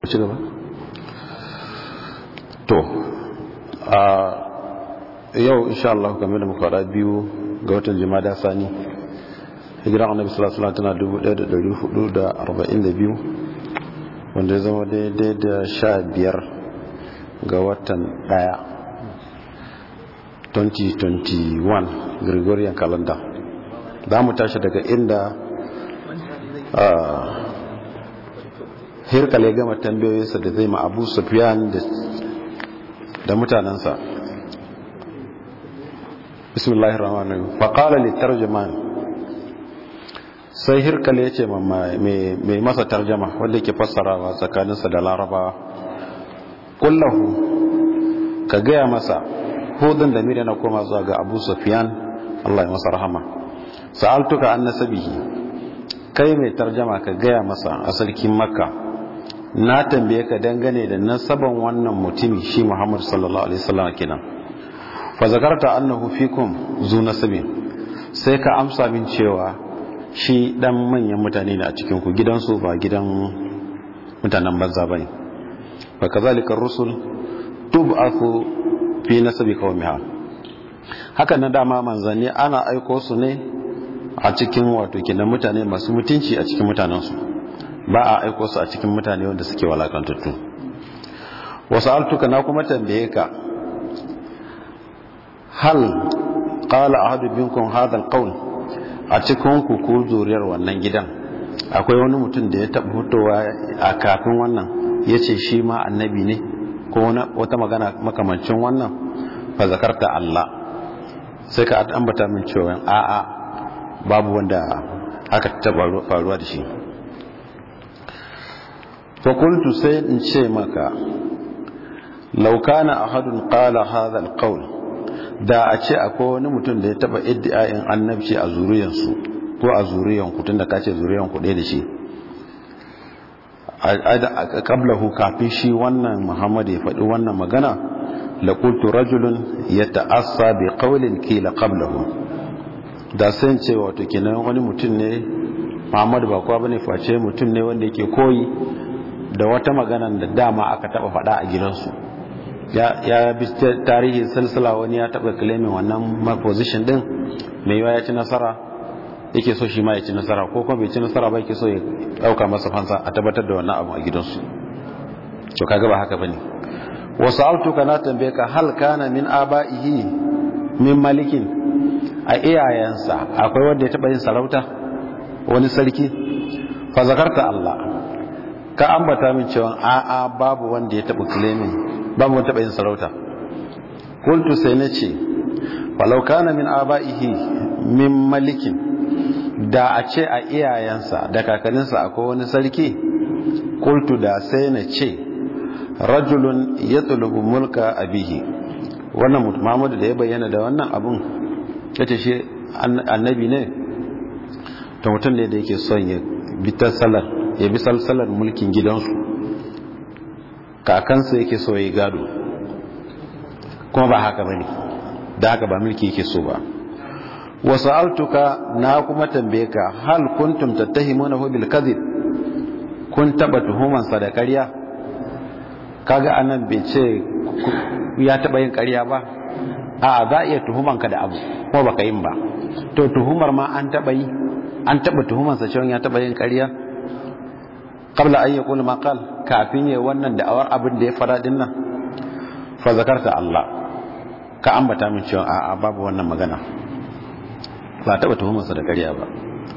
ci gaba to a yau insha Allah game da muka biyu ga watan jimada sani hijiran annabi sallallahu alaihi wasallam tana 1442 wanda ya zama daidai da sha biyar ga watan daya 2021 gregorian calendar za mu tashi daga inda hirkale gama tambayoyinsa da zai ma abu sufiyan da mutanensa bismillahir rahmanir rahim faqala li tarjuman sai hirkale yace mai masa tarjama wanda yake fassarawa tsakaninsa da larabawa kullahu ka gaya masa hudun da miri na koma zuwa ga abu sufiyan Allah ya masa rahama sa'altuka an nasabihi kai mai tarjama ka gaya masa a sarkin makka na tambaye ka dangane da nasaban wannan mutumi shi Muhammad sallallahu alaihi wasallam kenan fa zakarta annahu fikum zu nasabi sai ka amsa min cewa shi dan manyan mutane ne a cikin ku gidansu ba gidan mutanen banza bane fa kazalika rusul tub'athu fi nasabi qaumiha haka na dama manzanni ana aiko su ne a cikin wato kenan mutane masu mutunci a cikin mutanensu ba a aiko su a cikin mutane wanda suke walakantattu wasu altuka na kuma tambaye ka hal qala ahadu minkum hadha alqawl a cikin ku ko zuriyar wannan gidan akwai wani mutum da ya taba fitowa a kafin wannan yace shi ma annabi ne ko wata magana makamancin wannan fa zakarta Allah sai ka ambata min cewa a'a babu wanda haka ta faruwa da shi fakultu sai in ce maka laukana ahadun qala hadha alqawl da a ce akwai wani mutum da ya taba iddiayin annabci a zuriyansu ko a zuriyan ku tunda kace zuriyan ku ɗaya da shi qablahu kafin shi wannan Muhammad ya faɗi wannan magana la qultu rajulun yata'assa bi qawlin kila qablahu da sai ce wato kenan wani mutum ne Muhammad ba kowa bane face mutum ne wanda yake koyi da wata magana da dama aka taba faɗa a gidansu ya bi tarihi silsila wani ya taba claiming wannan position din mai yawa ya ci nasara yake so shi ma ya ci nasara ko kuma bai ci nasara ba yake so ya dauka masa fansa a tabbatar da wannan abu a gidansu to kaga ba haka bane wasu altuka na tambaye ka hal kana min aba'ihi min malikin a iyayensa akwai wanda ya taba yin sarauta wani sarki fa zakarta Allah ka ambata min cewa a'a babu wanda ya taba claiming babu wanda taba yin sarauta qultu sai nace walau kana min aba'ihi min malikin da a ce a iyayensa da kakanninsa akwai wani sarki qultu da sai na ce rajulun yatlubu mulka abihi wannan mutum Muhammadu da ya bayyana da wannan abun yace shi annabi ne to mutum ne da yake son ya bi ta salar ya bi salsalar mulkin gidansu kakansa yake so ya gado kuma ba haka bane da haka ba mulki yake so ba wasu altuka na kuma tambaye ka hal kuntum tattahimuna hu bil kadhib kun taba tuhuman sa da ƙarya kaga anan bai ce ya taba yin ƙarya ba a za a iya tuhuman ka da abu ko baka yin ba to tuhumar ma an taba yi an taba tuhuman sa cewa ya taba yin ƙarya qabla an yaqul ma qal kafin yayi wannan da'awar abin da ya fara din nan fa zakarta Allah ka ambata min cewa a'a babu wannan magana ba taba tuhumar sa da ƙarya ba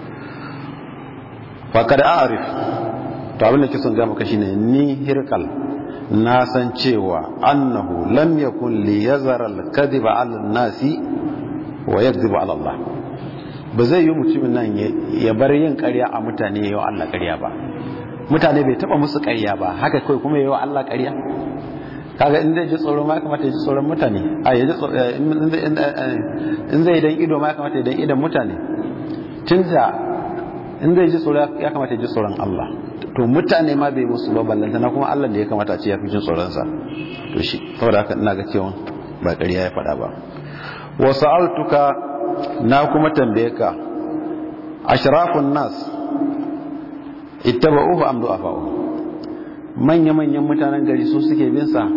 fa kada a'rif to abin da kisan ga maka shine ni hirkal na san cewa annahu lam yakun li yazara al-kadhiba 'ala an-nasi wa yakdhibu 'ala Allah ba zai yi mutumin nan ya bar yin ƙarya a mutane yayin Allah ƙarya ba mutane bai taba musu ƙarya ba haka kai kuma yayin Allah ƙarya kaga in zai ji tsoro ma kamata ya ji tsoron mutane a ya ji in zai dan ido ma kamata ya dan idan mutane tunda in zai ji tsoro ya kamata ya ji tsoron Allah to mutane ma bai musu ba ballanta na kuma Allah da ya kamata a ce ya fi jin tsoron sa to shi saboda haka ina ga cewa ba ƙarya ya faɗa ba wa sa'altuka na kuma tambaye ka ashrafun nas ittaba'uhu am du'afa'u manya-manyan mutanen gari su suke bin sa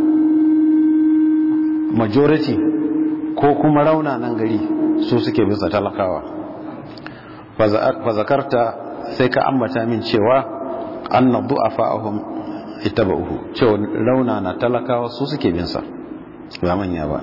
majority ko kuma raunanan gari su suke bin sa talakawa fa zakarta sai ka ambata min cewa anna du'afa'ahum ittaba'uhu cewa raunana talakawa su suke bin sa ba manya ba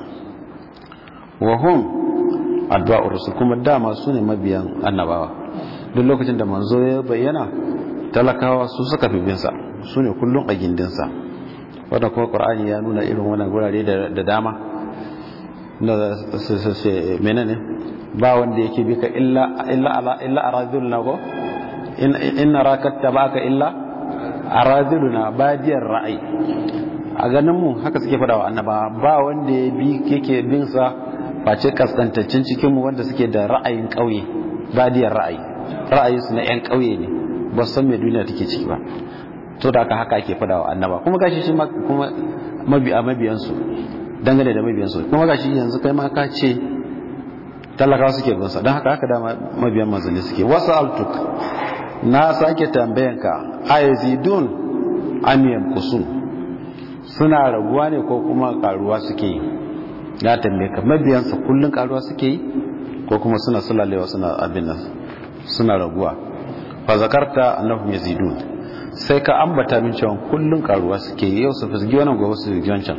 wa hum addu'ar rusul kuma dama su ne mabiyan annabawa duk lokacin da manzo ya bayyana talakawa su suka fi bin sa su ne kullum a gindin sa wanda kuma qur'ani ya nuna irin wannan gurare da dama na menene ba wanda yake bi ka illa illa ala illa aradulna go in raka tabaka illa aradulna badiyar ra'ayi a ganin mu haka suke fadawa annaba ba wanda ya bi yake bin sa face kaskantaccen cikin mu wanda suke da ra'ayin kauye badiyar ra'ayi ra'ayin su na yan kauye ne ba san me duniya take ciki ba to da haka haka ake fadawa annaba kuma gashi shi kuma mabiya mabiyan su dangane da mabiyan su kuma gashi yanzu kai ma ka ce talakawa suke bin sa don haka haka da mabiyan manzanni suke wasu altuk na sake tambayanka ayazidun amiyan kusun suna raguwa ne ko kuma karuwa suke yi ya tambaye ka mabiyansa kullun karuwa suke yi ko kuma suna sulalewa suna abin nan suna raguwa fa zakarta annahum yazidun sai ka ambata min cewa kullun karuwa suke yi yau su fisgi wannan gobe su fisgi wancan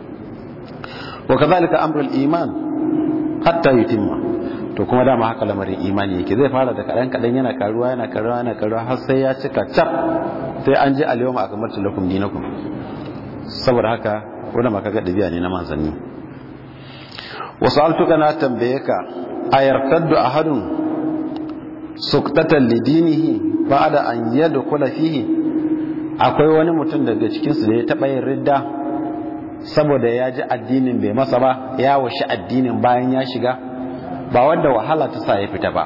wa kadhalika amrul iman hatta yutimma to kuma dama haka lamarin imani yake zai fara da kadan kadan yana karuwa yana karuwa yana karuwa har sai ya cika cap sai an ji alyawma akmaltu lakum dinakum saboda haka wanda maka ga dabi'a ne na manzanni wasu altuka na tambaye ka ayartaddu ahadun suktatan lidinihi ba'da an yadkhula fihi akwai wani mutum daga cikin su da ya taba yin ridda saboda ya ji addinin bai masa ba ya washi addinin bayan ya shiga ba wanda wahala ta sa ya fita ba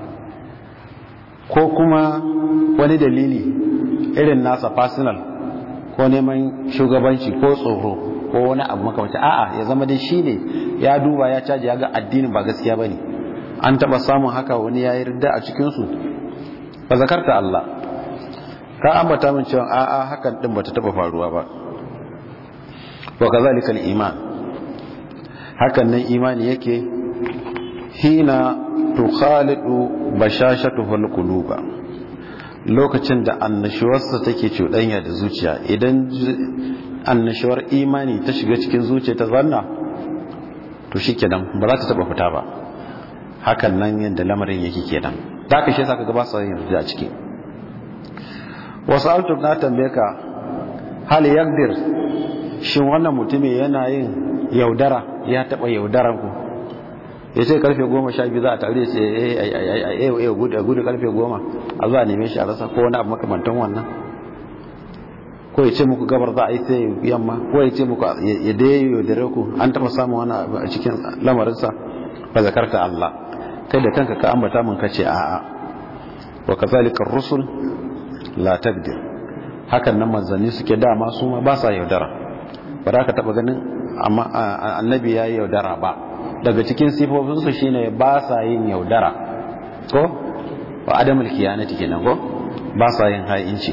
ko kuma wani dalili irin nasa personal ko neman shugabanci ko tsoro ko wani abu makamata a'a ya zama dai shi ne ya duba ya caji ya ga addinin ba gaskiya ba ne an taɓa samun haka wani ya yi ridda a cikinsu ba zakarta Allah ka ambata min cewa a'a hakan din bata taɓa faruwa ba wa kazalika iman hakan nan imani yake hina tukhalidu bashashatuhu alquluba lokacin da annashuwarsa take cuɗanya da zuciya idan annashuwar imani ta shiga cikin zuciya ta zanna to shikenan ba za ta taba fita ba hakan nan yadda lamarin yake kenan da ka shi saka gaba sai yarda a ciki wasu altu na tambaye ka hal yaqdir shin wannan mutumin yana yin yaudara ya taba yaudaran ku ya ce karfe goma sha biyu za a tare sai ya yi gudu karfe goma a zuwa neme shi a rasa ko wani abu makamantan wannan ko ya ce muku gabar za a yi sai yamma ko ya ce muku ya dai yaudare ku an taba samun wani abu a cikin lamarinsa ba zakarta Allah kai da kanka ka ambata mun kace a'a wa kazalika rusul la taqdir hakan nan manzanni suke dama su ma ba sa yaudara ba za ka taba ganin amma annabi ya yi yaudara ba daga cikin sifofinsu shine ba sa yin yaudara ko wa adamul kiyanati kenan ko ba sa yin ha'inci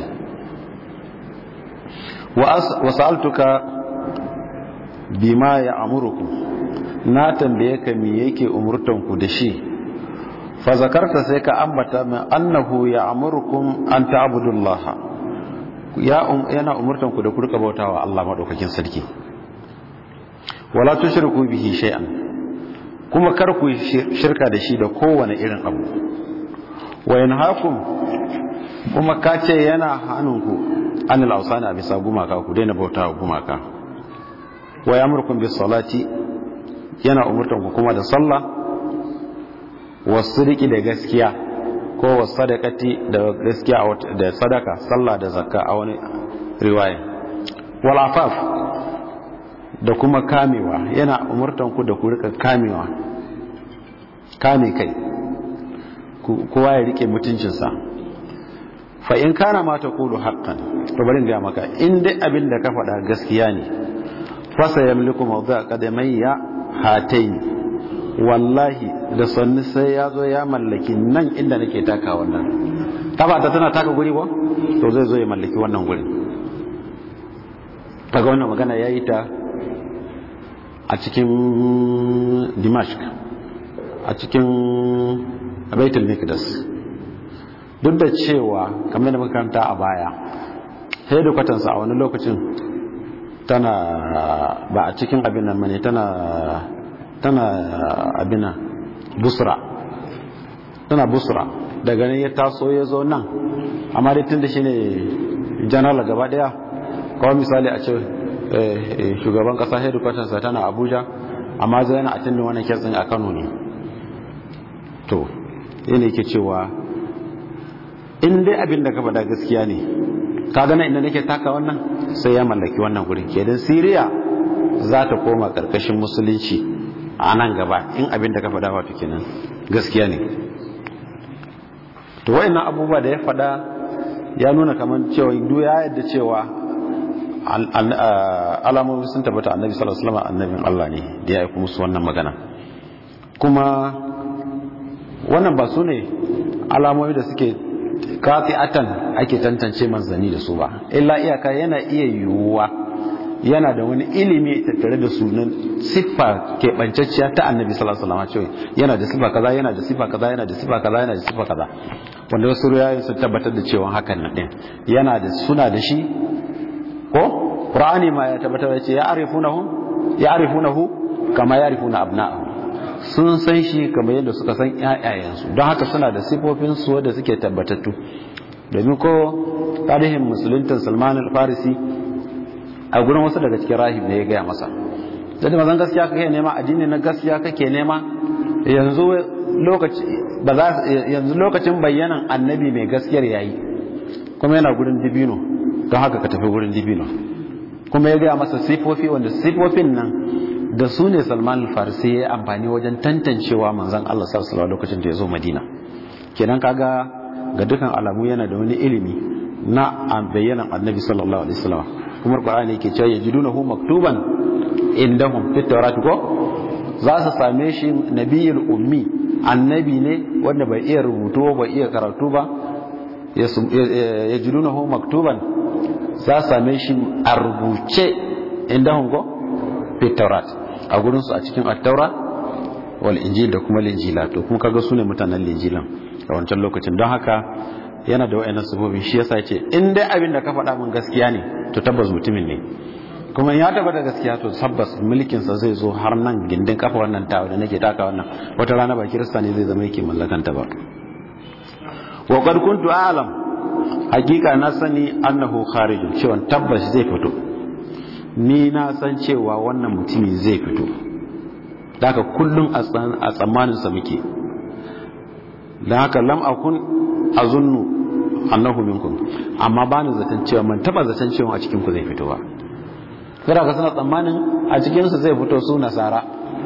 wa sa'altuka bima ya amuruku na tambaye ka me yake umurtan ku da shi fa zakarta sai ka ambata min annahu ya amurukum an ta'budullah ya yana umurtan ku da ku rika bautawa Allah madaukakin sarki wala tushriku bihi shay'an kuma kar ku shirka da shi da kowane irin abu wa yanhaakum kuma ka ce yana hannunku anil ausana bisa gumaka ku daina bautawa gumaka wa yamurkum bis salati yana umurtan ku kuma da sallah wasiriki da gaskiya ko wasadaqati da gaskiya da sadaka sallah da zakka a wani riwaya wal afaf da kuma kamewa yana umurtan ku da ku rika kamewa kame kai kowa ya rike mutuncinsa fa in kana ma taqulu haqqan to bari ga maka in dai abin da ka faɗa gaskiya ne fa sayamliku mawdu'a qadamayya hatayn wallahi da sanni sai ya zo ya mallaki nan inda nake taka wannan ta tana taka guri ba to zai zo ya mallaki wannan gurin kaga wannan magana ya yi ta a cikin dimashq a cikin baitul mikdas duk da cewa kamar da makaranta a baya kwatansa a wani lokacin tana ba a cikin abin nan mane tana tana abin nan busra tana busra daga nan ya taso ya zo nan amma dai tun da shi ne janar gaba daya kawai misali a ce shugaban kasa hedikwatarsa tana abuja amma zai yana a tun wani kyatsin a kano ne to yana yake cewa in dai abin da ka faɗa gaskiya ne ka gana inda nake taka wannan sai ya mallaki wannan gurin kenan siriya za ta koma ƙarƙashin musulunci a nan gaba in abin da ka faɗa wato kenan gaskiya ne to wayannan abubuwa da ya faɗa ya nuna kamar cewa duk ya yadda cewa alamomi sun tabbata annabi sallallahu alaihi wasallam annabin Allah ne da ya aika musu wannan magana kuma wannan ba su ne alamomi da suke atan ake tantance manzanni da su ba illa iyaka yana iya yiwuwa yana da wani ilimi tattare da sunan siffa keɓancacciya ta annabi sallallahu alaihi wasallam cewa yana da siffa kaza yana da siffa kaza yana da siffa kaza yana da siffa kaza wanda wasu riwayoyi sun tabbatar da cewa hakan nan din yana da suna da shi ko qur'ani ma ya tabbatar da cewa ya arifunahu ya arifunahu kama ya arifuna abna'ahu sun san shi kamar yadda suka san ƴaƴayensu don haka suna da sifofin su wanda suke tabbatattu domin ko tarihin musuluntan Salman al-Farisi a gurin wasu daga cikin rahib ne ya gaya masa da mazan gaskiya kake nema addini na gaskiya kake nema yanzu lokaci ba za yanzu lokacin bayyanan annabi mai gaskiyar yayi kuma yana gurin dibino don haka ka tafi gurin dibino kuma ya gaya masa sifofi wanda sifofin nan da su ne Salman al-Farisi ya amfani wajen tantancewa manzon Allah sallallahu alaihi lokacin da ya zo Madina kenan kaga ga dukan alamu yana da wani ilimi na bayyanan annabi sallallahu alaihi wasallam kuma qur'ani yake cewa yajidunahu maktuban indahum fit tawrat ko za su same shi nabiyul ummi annabi ne wanda bai iya rubutu bai iya karatu ba yajidunahu maktuban za su same shi a rubuce indahum ko fit tawrat a gurin su a cikin at-taura wal injil da kuma linjila to kuma kaga sune mutanen linjilan a wancan lokacin don haka yana da wa'annan sabobin shi yasa ce in dai abin da ka faɗa min gaskiya ne to tabbas mutumin ne kuma ya tabbata gaskiya to tabbas mulkin sa zai zo har nan gindin kafa wannan tawa da nake taka wannan wata rana ba kirista ne zai zama yake mallakan ta ba wa qad kuntu a'lam hakika na sani annahu kharijun cewa tabbas zai fito ni na san cewa wannan mutumi zai fito daga kullum a tsammanin sa muke dan haka lam akun azunnu annahu minkum amma ba ni zaton cewa man taba zaton cewa a cikin ku zai fito ba kada ka suna tsammanin a cikin su zai fito su nasara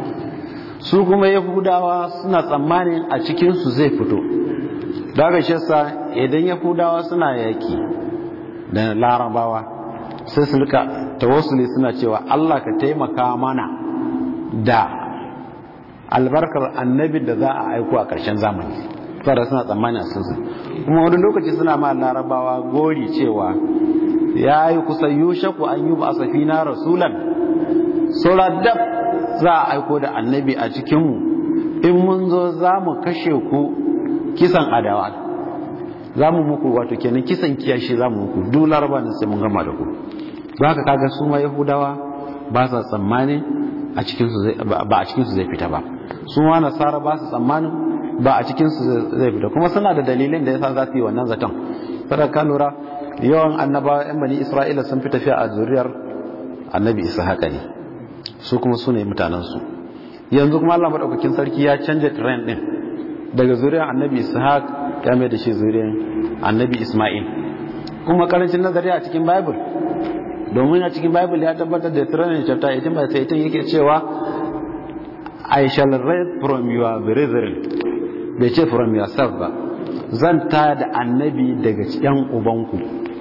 su kuma yahudawa suna tsammanin a cikin su zai fito daga shi yasa idan yahudawa suna yaki da larabawa sai su rika tawassuli suna cewa Allah ka taimaka mana da albarkar annabi da za a aiko a ƙarshen zamani fara suna tsammani a sun kuma wani lokaci suna ma larabawa gori cewa ya yi kusa yushaku an yi ba a safina rasulan saura dab za a aiko da annabi a cikinmu in mun zo za mu kashe ku kisan adawa za mu muku wato kenan kisan kiyashi za mu muku duk laraba ne sai mun gama da ku ba haka kaga su ma yahudawa ba sa tsammani a cikinsu ba a cikinsu zai fita ba su ma nasara ba su tsammanin ba a cikinsu zai fita kuma suna da dalilin da yasa za su yi wannan zaton kada ka lura yawan annabawa yan bani isra'ila sun fi tafiya a zuriyar annabi isa haka ne su kuma su ne mutanensu yanzu kuma allah maɗaukakin sarki ya canja trend ɗin daga zuriyar annabi ishaq ya mai da shi zuriyar annabi isma'il kuma karancin nazari a cikin bible domin a cikin bible ya tabbatar da trend chapter 18 by 18 yake cewa i shall read from your brethren bai ce from yourself ba zan ta da annabi daga yan ubanku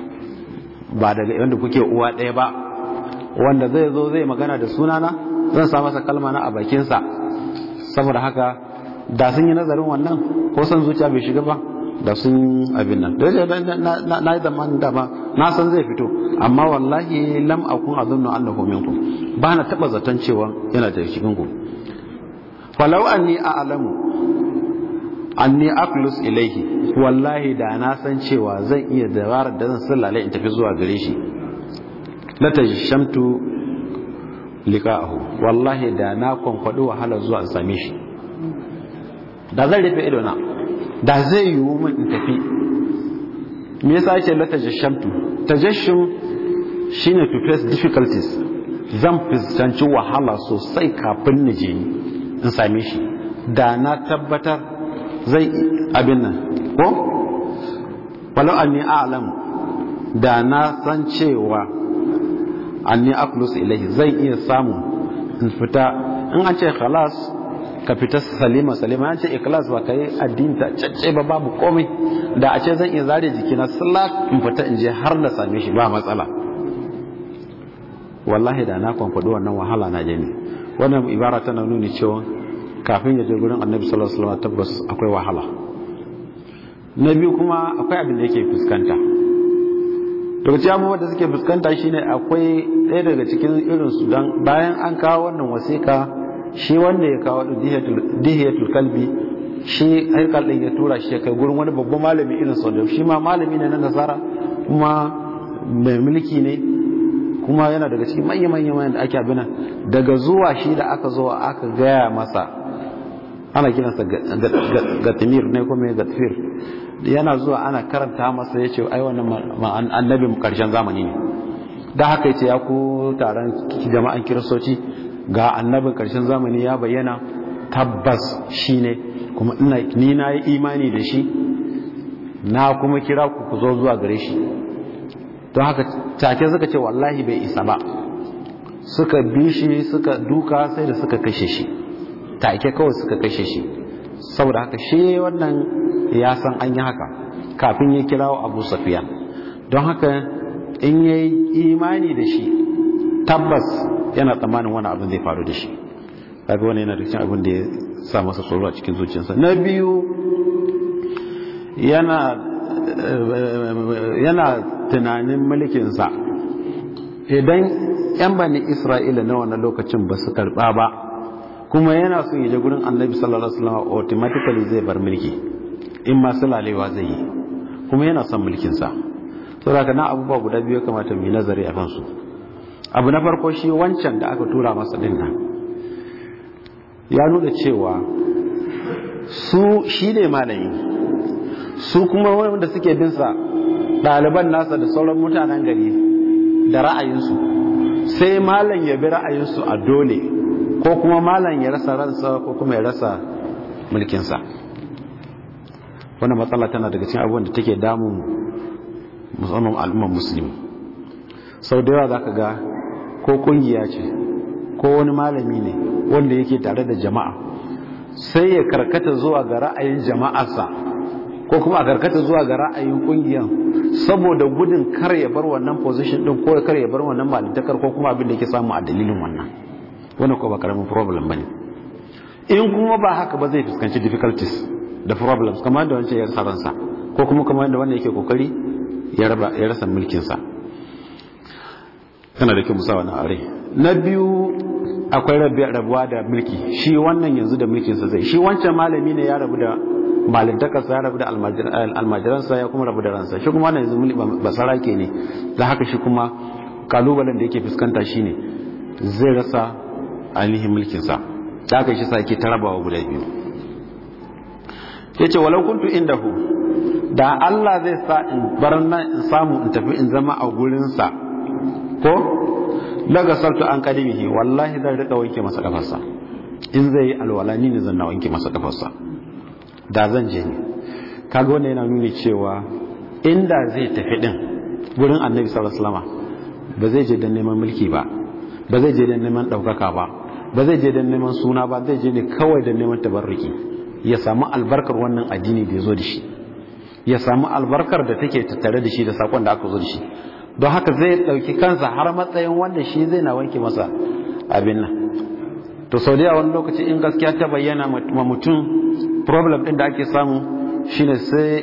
ba daga yadda kuke uwa ɗaya ba wanda zai zo zai magana da sunana zan sa masa kalma na a bakinsa saboda haka da sun yi nazarin wannan ko san zuciya bai shiga ba da sun abin nan da na yi zamanin dama na san zai fito amma wallahi lam akun azunnu annahu minkum ba na taba zaton cewa yana da cikin ku falau anni a'lamu anni aqlus ilaihi wallahi da na san cewa zan iya dabarar da zan sallale in tafi zuwa gare shi la tajshamtu liqa'ahu wallahi da na kwankwado wahala zuwa in same shi da zan rufe ido na da zai yiwu min in tafi me yasa ake la tajashamtu tajashum shine to face difficulties zan fuskanci wahala sosai kafin na je in same shi da na tabbatar zai abin nan ko walau anni a'lam da na san cewa anni aklus ilahi zai iya samu in fita in an ce khalas ka fita salima salima an ce ikhlas ba ka yi addini ta cacce ba babu komai da a ce zan iya zare jikina sallah in fita in je har na same shi ba matsala wallahi da na kwankwado wannan wahala na je ne wannan ibara tana nuni cewa kafin ya je gurin annabi sallallahu alaihi wasallam tabbas akwai wahala na biyu kuma akwai abin da yake fuskanta daga cikin abubuwan da suke fuskanta shine akwai ɗaya daga cikin irin su dan bayan an kawo wannan wasiƙa shi wanda ya kawo dihiyatul kalbi shi haikal ɗin ya tura shi kai gurin wani babban malami irin sau shi ma malami ne na nasara kuma mai mulki ne kuma yana daga cikin manya-manya da ake abinan daga zuwa shi da aka zo aka gaya masa ana kiransa gatimir ne kuma gatifir yana zuwa ana karanta masa ya ce ai wannan annabin karshen zamani ne da haka ya ce ya ku taron jama'an kiristoci ga annabin karshen zamani ya bayyana tabbas shi ne kuma ni na yi imani da shi na kuma kira ku ku zo zuwa gare shi don haka take suka ce wallahi bai isa ba suka bi shi suka duka sai da suka kashe shi take kawai suka kashe shi saboda haka shi wannan ya san an yi haka kafin ya kirawo abu safiya don haka in ya yi imani da shi tabbas yana tsammanin wani abin zai faru da shi kaga wani yana da cikin abin da ya sa masa tsoro a cikin zuciyarsa na biyu yana yana tunanin mulkinsa idan yan bani isra'ila na wannan lokacin ba su karba ba kuma yana son yaje gurin annabi sallallahu alaihi wasallam automatically zai bar mulki in ma sulalewa zai yi kuma yana son mulkinsa saboda na abubuwa guda biyu kamata mu yi nazari a kansu abu na farko shi wancan da aka tura masa din nan ya nuna cewa su shi ne malami su kuma wanda suke binsa ɗaliban nasa da sauran mutanen gari da ra'ayinsu sai malam ya bi ra'ayinsu a dole ko kuma malam ya rasa ransa ko kuma ya rasa mulkinsa wannan matsala tana daga cikin abubuwan da take damun musamman al'ummar musulmi sau da yawa za ka ga ko kungiya ce ko wani malami ne wanda yake tare da jama'a sai ya karkata zuwa ga ra'ayin jama'arsa ko kuma a karkata zuwa ga ra'ayin kungiyan saboda gudun kar ya bar wannan position din ko kar ya bar wannan malintakar ko kuma abin da yake samu a dalilin wannan wannan ko ba karamin problem bane in kuma ba haka ba zai fuskanci difficulties da problems kamar da wancan ya rasa ransa ko kuma kamar da wannan yake kokari ya raba ya rasa mulkin sa kana da kyau musa wannan are na biyu akwai rabuwa da mulki shi wannan yanzu da mulkinsa zai shi wancan malami ne ya rabu da malintakarsa ya rabu da almajiransa ya kuma rabu da ransa shi kuma wannan yanzu basara ke ne da haka shi kuma kalubalen da yake fuskanta shi ne zai rasa ainihin mulkinsa da haka shi sa yake ta rabawa guda biyu ya ce walau kuntu indahu da Allah zai sa in bar nan in samu in tafi in zama a gurinsa ko daga sartu an kadimihi wallahi zan rika wanke masa kafarsa in zai yi alwala ni ne zan na wanke masa kafarsa da zan je ne kaga wanda yana nuni cewa inda zai tafi din gurin annabi sallallahu alaihi wasallam ba zai je dan neman mulki ba ba zai je dan neman daukaka ba ba zai je dan neman suna ba zai je ne kawai dan neman tabarruki ya samu albarkar wannan addini da ya zo da shi ya samu albarkar da take tattare da shi da sakon da aka zo da shi don haka zai ɗauki kansa har matsayin wanda shi zai na wanke masa abin nan to sau da wani lokaci in gaskiya ta bayyana ma mutum problem ɗin da ake samu shine sai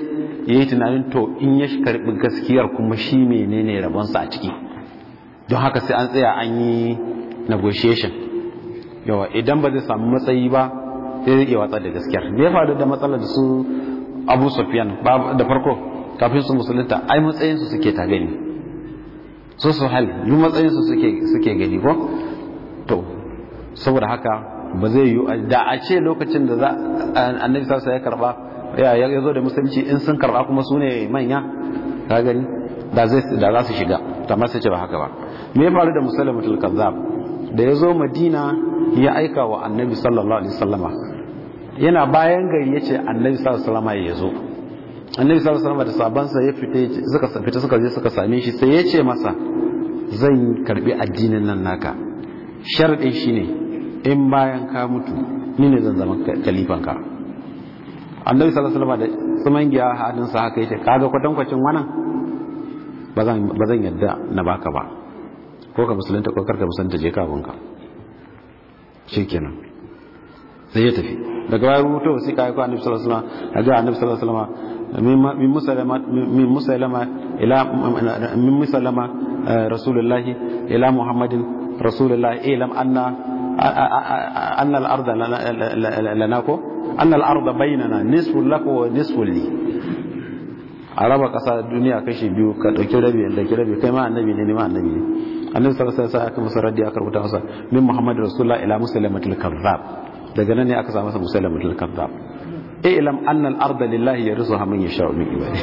ya yi tunanin to in ya karbi gaskiyar kuma shi menene rabonsa a ciki don haka sai an tsaya an yi negotiation yawa idan ba zai samu matsayi ba sai zai iya watsar da gaskiyar me ya faru da matsalar da su abu sufyan da farko kafin su musulunta ai matsayinsu suke ta gani su su hal yi matsayinsu suke gani ko to saboda haka ba zai yi da a ce lokacin da za annabi sarsa ya karba ya zo da musulunci in sun karba kuma su ne manya ka gani da za su shiga amma sai ce ba haka ba me ya faru da musulmatul kazzab da ya zo madina ya aika wa annabi sallallahu alaihi wasallama yana bayan gari ya ce annabi sallallahu alaihi wasallama ya zo annabi sallallahu alaihi wasallama da sabansa ya fita suka fita suka je suka same shi sai ya ce masa zan karbi addinin nan naka sharadin shine in bayan ka mutu ni ne zan zama kalifanka annabi sallallahu alaihi wasallama da tsuman giya hadinsa haka yace kaga kwatankwacin wannan ba zan yadda na baka ba ko ka musulunta ko karka musulunta je kawunka shi kenan sai ya tafi daga bayan rubuta wasu kayi ko annabi sallallahu alaihi wasallam ga annabi sallallahu alaihi wasallam min musalama min musalama ila min musalama rasulullahi ila muhammadin rasulullahi ilam anna anna al-ardha lana ko anna al-ardha bainana nisfu laka wa nisfu li a raba kasa duniya kashi biyu ka dauki rabi da dauki rabi kai ma annabi ne ni ma annabi ne annabi sallallahu alaihi wasallam aka masa raddi aka rubuta masa min muhammad rasulullah ila muslamatil kazzab daga nan ne aka sa masa muslamatil kazzab ilam anna al-arda lillahi yarzuha man yasha'u min ibadi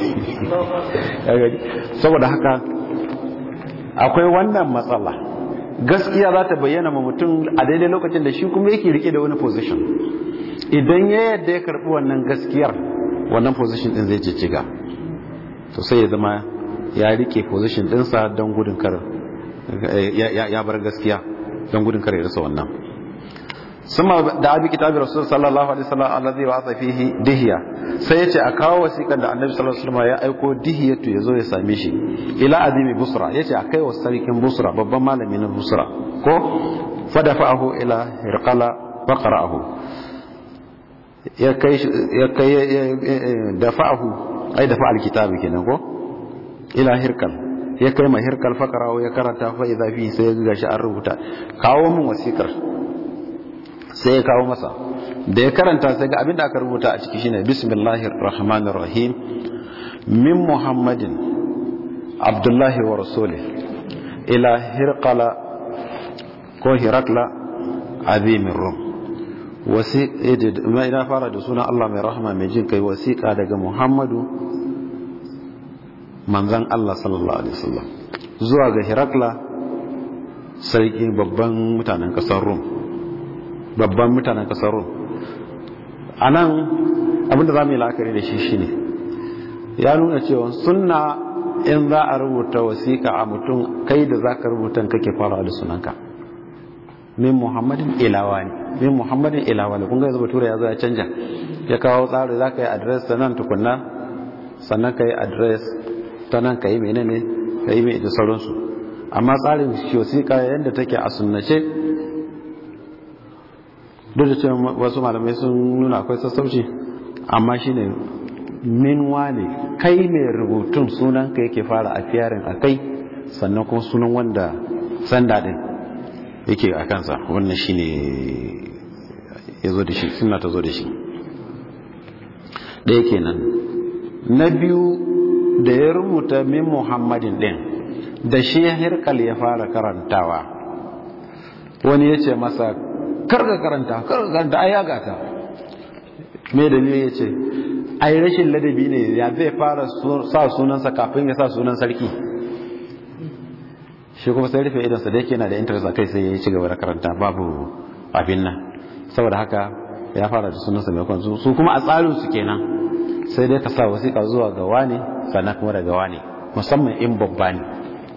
saboda haka akwai wannan matsala gaskiya za ta bayyana ma mutum a daidai lokacin da shi kuma yake rike da wani position idan ya yadda ya karbi wannan gaskiyar wannan position din zai jijjiga to sai ya zama ya rike position dinsa don gudun kar ya bar gaskiya don gudun kar ya rasa wannan summa da abi kitabi rasul sallallahu alaihi wasallam allazi wa fihi dihiya sai yace a kawo wasiƙar da annabi sallallahu alaihi wasallam ya aiko dihiyatu yazo ya same shi ila azimi busra yace a kai wa sarkin busra babban malami na busra ko fadafa'ahu ila hirqala faqra'ahu ya kai ya kai dafa'ahu ai dafa alkitabi kenan ko ila hirkal ya kai ma hirkal fakarawo ya karanta fa idza fi sai ga shi an rubuta kawo mun wasikar sai ya kawo masa da ya karanta sai ga abin da aka rubuta a ciki shine bismillahir rahmanir rahim min muhammadin abdullahi wa rasulih ila hirqala ko hirakla azimin rum wasiƙa ina fara da suna Allah mai rahama mai jin kai wasiƙa daga Muhammadu manzan Allah sallallahu alaihi wasallam zuwa ga Hirakla sarki babban mutanen ƙasar Rum babban mutanen ƙasar Rum anan abinda za mu yi la'akari da shi shine ya nuna cewa sunna in za a rubuta wasiƙa a mutum kai da za ka rubuta kake fara da sunanka min muhammadin ilawa ne min muhammadin ilawa ne kun ga yanzu bature ya zo ya canja ya kawo tsari za ka yi adres ta nan tukunna sannan ka yi adres ta nan ka yi menene ka yi mai da sauransu amma tsarin wasiƙa yadda take a sunnace duk da cewa wasu malamai sun nuna akwai sassauci amma shine min wane kai mai rubutun sunan ka yake fara a fiyarin a kai sannan kuma sunan wanda sanda din yake a kansa wannan shi ne ya zo da shi suna ta zo da shi ɗaya kenan na biyu da ya rubuta min muhammadin ɗin da shi hirkal ya fara karantawa wani ya ce masa karga karanta karga karanta ai ya gata me dalilin ya ce ai rashin ladabi ne ya zai fara sa sunansa kafin ya sa sunan sarki shi kuma sai rufe idansa da yake na da interest a kai sai ya ci gaba da karanta babu abin nan saboda haka ya fara da sunansa mai kwan su kuma a tsarin su kenan sai dai ka sa wasiƙa zuwa ga wani sannan kuma daga wani musamman in babba ne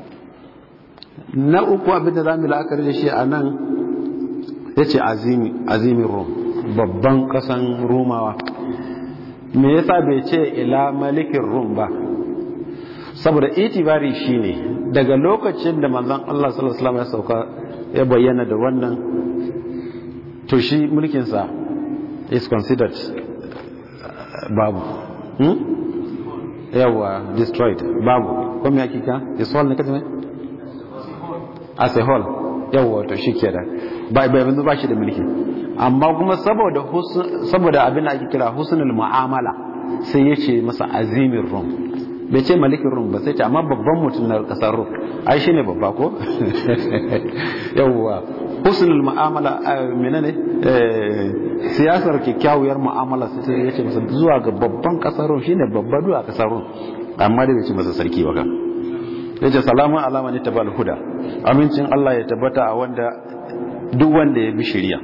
na uku abin da za mu la'akari da shi a nan ya ce azimin rom babban ƙasan romawa me yasa bai ce ila malikin rom ba saboda itibari shine daga lokacin da manzon Allah sallallahu alaihi wasallam ya sauka ya bayyana da wannan to shi mulkin sa is considered babu hmm? yawa destroyed babu ko me yake ka is whole ne kace ne as a whole yawa to shikenan ba ba yanzu ba shi da mulki amma kuma saboda saboda abin da ake kira husnul mu'amala sai ya ce masa azimin rum bai ce malikin rum ba sai ce amma babban mutum na kasar rum ai shine babba ko yawwa husnul mu'amala menene siyasar kyakkyawar mu'amala sai ya ce masa zuwa ga babban kasar rum shine babba duwa kasar rum amma da bai ce masa sarki ba kan ya ce salamun alama ne tabal huda amincin Allah ya tabbata a wanda duk wanda ya bi shari'a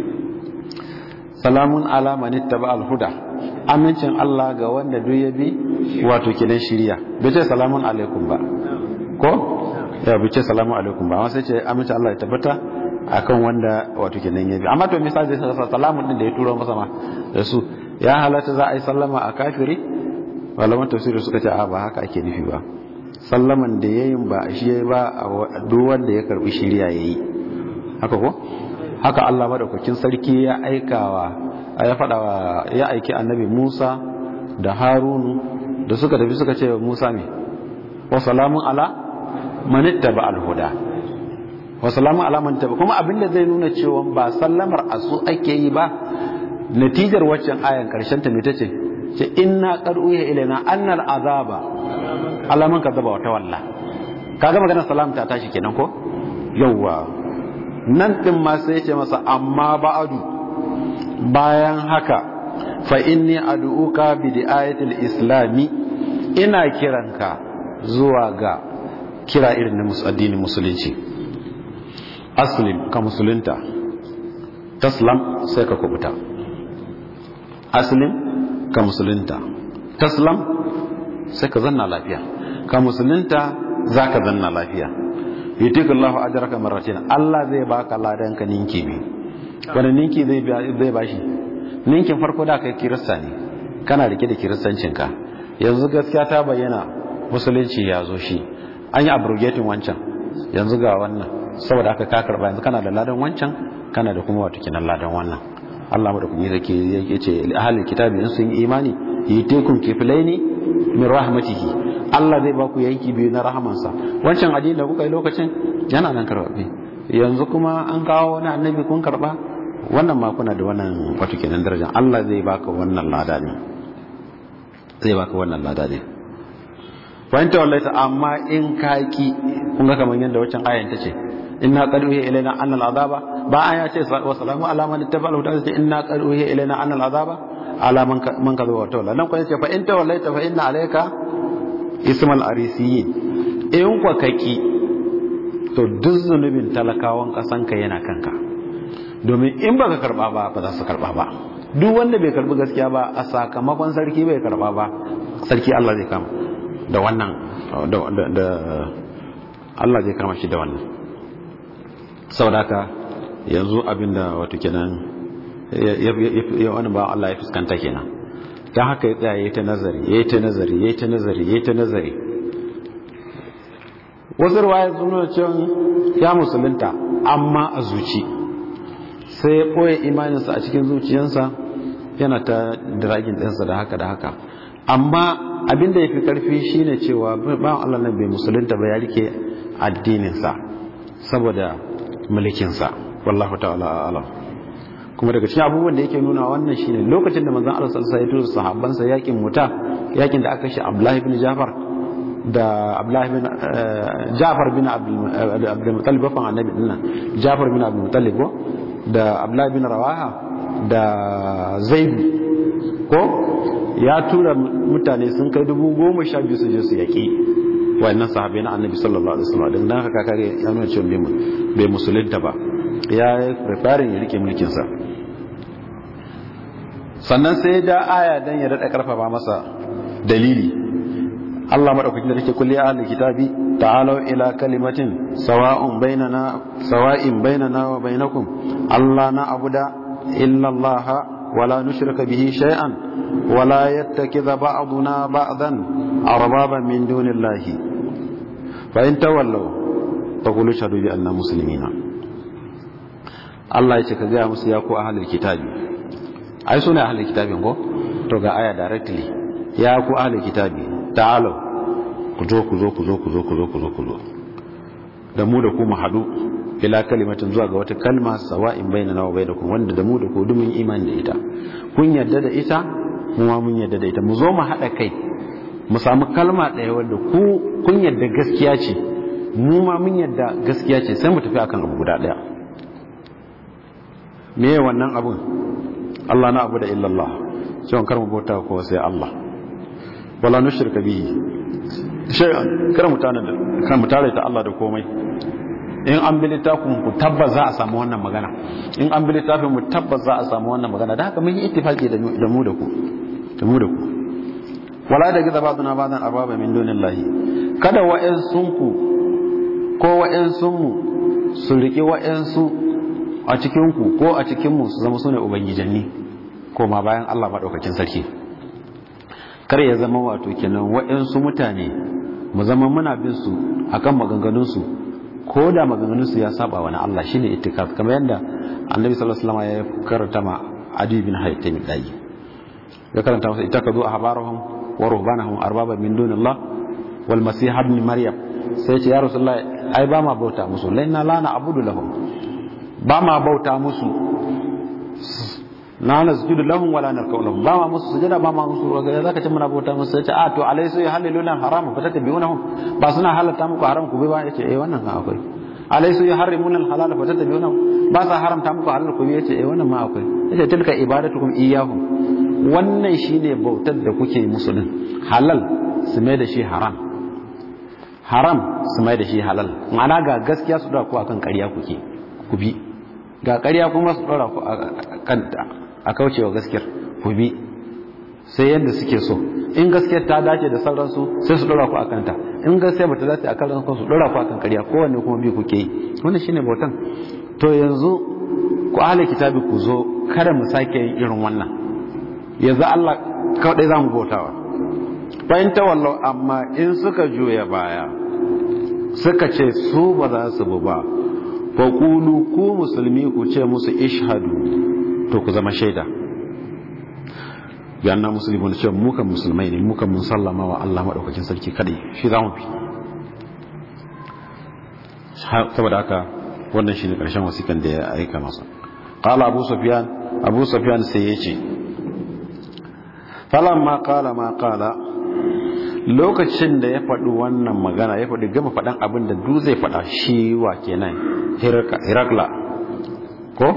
salamun alama ne tabal huda amincin Allah ga wanda duk ya bi wato kidan shari'a bai ce salamun alaikum ba ko ya bai ce salamun alaikum ba amma sai ce amincin Allah ya tabbata akan wanda wato kidan ya bi amma to misali sai sa salamun din da ya turo masa ma da su ya halatta za a yi sallama a kafiri malaman tafsiri suka ce a ba haka ake nufi ba sallaman da yayin ba shi ba a duk wanda ya karbi shari'a yayi haka ko haka Allah madaukakin sarki ya aikawa ya fadawa ya aiki annabi Musa da Harunu da suka tafi suka ce wa Musa ne wa salamun ala manittaba alhuda wa salamun ala manittaba kuma abinda zai nuna cewa ba sallamar asu ake yi ba natijar waccan ayan karshen ta me tace ce inna qad uya ilaina annal azaba alaman kadzaba wa tawalla kaga maganar salam ta tashi kenan ko yawwa nan ɗin ma sai ce masa amma ba'adu bayan haka fa inni ad'uka bi di'ayatil islami ina kiranka zuwa ga kira irin na addinin musulunci aslim ka musulunta taslam sai ka kubuta aslim ka musulunta taslam sai ka zanna lafiya ka musulunta za ka zanna lafiya yutika Allah ajraka marratin Allah zai baka ladan ka ninki bi wani ninki zai zai bashi ninkin farko da kai kirista ne kana rike da kiristancin ka yanzu gaskiya ta bayyana musulunci ya zo shi an yi abrogating wancan yanzu ga wannan saboda haka ka karba yanzu kana da ladan wancan kana da kuma wato kinan ladan wannan Allah mu da kuma yake yace ahlul kitabi in sun yi imani yitikum kiflaini min rahmatihi Allah zai ba ku yanki biyu na rahamansa wancan addini da kuka yi lokacin yana nan karbabe yanzu kuma an kawo wani annabi kun karba wannan ma kuna da wannan wato kenan daraja Allah zai baka wannan lada ne zai baka wannan lada ne fahimta wallahi amma in kaki kun ga kamar yadda wancan ayan ta ce inna qad uhiya ilaina anna al-azaba ba aya ce wa salamu ala man ittaba al-huda ce inna qad uhiya ilaina anna al-azaba ala man man kadha wa tawalla nan kuma ce fa in tawallaita fa inna alayka ismal arisiyin in kwa kaki to duk zunubin talakawan kasanka yana kanka domin in baka karba ba ba za su karba ba duk wanda bai karbi gaskiya ba a sakamakon sarki bai karba ba sarki Allah zai kama da wannan da Allah zai kama shi da wannan saboda haka yanzu abinda wato kenan ya wani ba Allah ya fuskanta kenan ta haka ya tsaya ya ta nazari ya ta nazari ya ta nazari ya ta nazari wasu ruwaya sun nuna cewa ya musulunta amma a zuci sai ya ɓoye imaninsa a cikin zuciyarsa yana ta diragin ɗinsa da haka da haka amma abin da ya fi ƙarfi shine cewa ba Allah nan bai musulunta ba ya rike addininsa saboda mulkinsa wallahu ta'ala alam kuma daga cikin abubuwan da yake nuna wannan shine lokacin da manzon Allah sallallahu alaihi wasallam sahabbansa yakin muta yakin da aka shi Abdullah ibn Jafar da Abdullah ibn Jafar bin Abdul Muttalib bafan annabi dinnan Jafar bin Abdul Muttalib ko da Abdullah ibn Rawaha da Zaid ko ya tura mutane sun kai dubu goma sha biyu su je su yaki wannan sahabai na annabi sallallahu alaihi wasallam dan haka kakare ya nuna cewa bai musulunta ba ya preparing ya rike mulkinsa sannan sai da aya dan ya daɗa ƙarfafa masa dalili Allah madaukakin da take kulli ahli kitabi ta'alu ila kalimatin sawa'un bainana sawa'in bainana wa bainakum Allah na abuda illa Allah wala nushrika bihi shay'an wala yattakhidha ba'duna ba'dan arbaban min dunillahi fa in tawallaw faqulu shahadu bi anna muslimina Allah ya ce ka gaya musu ya ku ahlul kitabi ai sune ahlul kitabin ko to ga aya directly ya ku ahlul kitabi ta'alau ku zo ku zo ku zo ku zo ku zo ku zo ku zo da mu da ku mu haɗu ila kalimatin zuwa ga wata kalma sawa'in bainana wa bainakum wanda da mu da ku dumin imani da ita kun yarda da ita mu ma mun yarda da ita mu zo mu haɗa kai mu samu kalma ɗaya wanda ku kun yarda gaskiya ce mu ma mun yarda gaskiya ce sai mu tafi akan abu guda ɗaya me wannan abun Allah na abu da illallah cewa kar mu bauta ko sai Allah wala nushrika bihi shay'an kar mu tana da kar mu tare ta Allah da komai in an bi littafin ku tabbas za a samu wannan magana in an bi littafin mu tabbas za a samu wannan magana da haka mun yi ittifaki da mu da ku da mu da ku wala da giza ba'duna ba'dan arbaba min dunillahi kada wa'ansunku ko wa'ansunmu su riki wa'ansu a cikin ku ko a cikin mu su zama sune ubangijanni ko ma bayan Allah madaukakin sarki kar ya zama wato kenan wa'ansu mutane mu zama muna bin su akan maganganun su ko da maganganun su ya saba wani Allah shine ittikaf kamar yadda Annabi sallallahu alaihi wasallam ya karanta ma Adi bin Haytham dai ya karanta masa ittakazu ahbarahum wa ruhbanahum arbaba min dunillah wal masih ibn maryam sai ce ya rasulullah ai ba ma bauta musu laina la na abudu lahum ba ma bauta musu na nasjudu lahum wala narkau lahum ba ma musu sujada ba ma musu roga zaka ce muna bauta musu sai ce a to alaysu yahalliluna haram fa tatabi'unahum ba suna halatta muku haram ku bai ba yace eh wannan kan akwai alaysu yuharrimuna al-halal fa tatabi'unahum ba sa haramta muku halal ku bai yace eh wannan ma akwai yace tilka ibadatukum iyyahum wannan shine bautar da kuke musu din halal su mai da shi haram haram su mai da shi halal ma'ana ga gaskiya su dora ku akan ƙarya kuke ku bi ga ƙarya kuma su dora ku akan a kaucewa gaskiyar ku bi sai yadda suke so in gaskiyar ta dace da sauransu sai su dora ku akan ta in gaskiya bata dace a kan su dora ku akan ƙarya kowanne kuma bi kuke yi wannan shine bautan to yanzu ku ahli kitabi ku zo kada mu sake yin irin wannan yanzu Allah kawai za mu bautawa bayan tawallau amma in suka juya baya suka ce su ba za su bu ba fa kulu ku musulmi ku ce musu ishhadu to ku zama shaida ya na musulmi ne cewa muka musulmai ne muka mun sallama wa Allah madaukakin sarki kadai shi za mu bi saboda haka wannan shine karshen wasikan da ya aika masa qala abu sufyan abu sufyan sai ya ce falamma qala ma qala lokacin da ya faɗi wannan magana ya faɗi gama faɗan abin da du zai faɗa shi wa kenan hirakla ko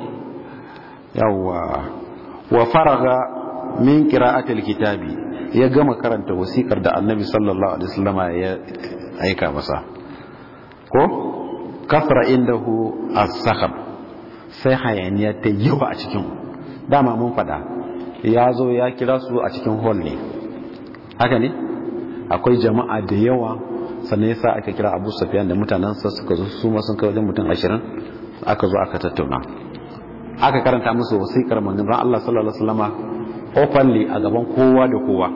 yawwa wa faraga min qira'atil kitabi ya gama karanta wasikar da annabi sallallahu alaihi wasallama ya aika masa ko kasra indahu as-sakhab sai hayaniya ta yawa a cikin dama mun faɗa ya zo ya kira su a cikin hall ne haka ne akwai jama'a da yawa sannan yasa aka kira Abu Sufyan da mutanansa suka zo su ma sun kai wajen mutum 20 aka zo aka tattauna aka karanta musu wasiƙar manzon Allah sallallahu alaihi wasallama openly a gaban kowa da kowa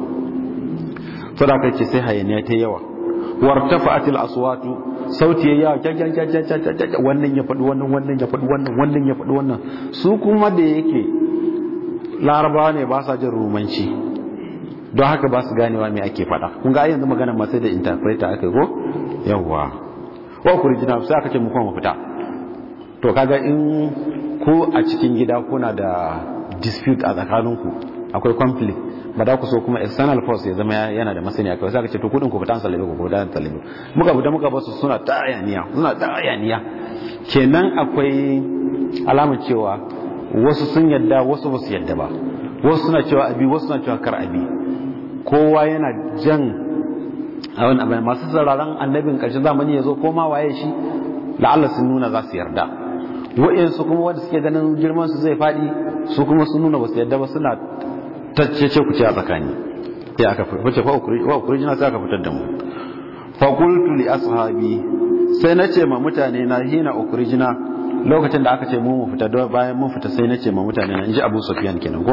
to da kace sai hayaniya ta yawa wartafa'atil aswatu sauti ya yawa wannan ya faɗi wannan wannan ya faɗi wannan wannan ya faɗi wannan su kuma da yake larabawa ne ba sa jin rumanci don haka ba su ganewa me ake faɗa kun ga yanzu magana ma sai da interpreter aka go yawa wa kurjina sai aka ce mu kuma fita to kaga in ko a cikin gida kuna da dispute a tsakaninku akwai conflict ba da ku so kuma external force ya zama yana da masani akai sai aka ce to kudin ku fitan salabe ku da salabe muka fita muka basu suna ta ayaniya suna ta ayaniya kenan akwai alamar cewa wasu sun yadda wasu ba su yadda ba wasu suna cewa abi wasu suna cewa kar abi kowa yana jan a wani abin masu sauraron annabin ƙarshen zamani ya zo ko ma waye shi la'alla sun nuna za su yarda wa'insu kuma wanda suke ganin girman su zai faɗi su kuma sun nuna ba su yarda ba suna taccece ku ce a tsakani sai aka fice fa ukurijina sai aka fitar da mu fa qultu li ashabi sai nace ma mutane na hina ukurijina lokacin da aka ce mu mu fita bayan mun fita sai nace ma mutane na inji Abu Sufyan kenan ko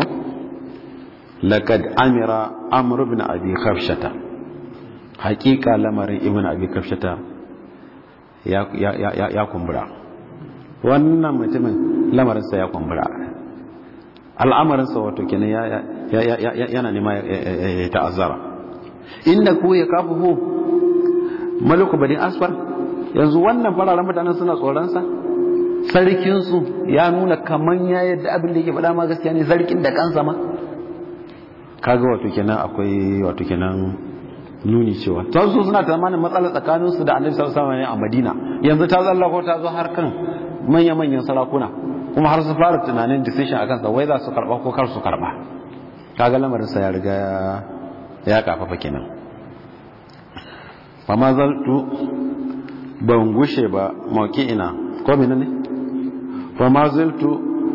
laqad amira amr ibn abi khafshata haqiqa lamarin ibn abi khafshata ya ya ya, ya kumbura wannan mutumin lamarinsa ya kumbura al'amarinsa wato kenan yana nema ya ta'azzara inda ku ya kafuhu maliku bani asfar yanzu wannan fararen mutanen suna tsoronsa sarkinsu ya nuna kaman ya yadda abin da yake faɗa ma gaskiya ne sarkin da kansa ma kaga wato kenan akwai wato kenan nuni cewa ta su suna tsammanin matsala tsakaninsu da annabi sallallahu alaihi wasallam a Madina yanzu ta zallako ta zo har kan manya manyan sarakuna kuma har su fara tunanin decision akan sa wai za su karba ko kar su karba kaga lamarin sa ya riga ya kafafa kenan fa ma zaltu ban gushe ba mauki ina ko menene fa ma zaltu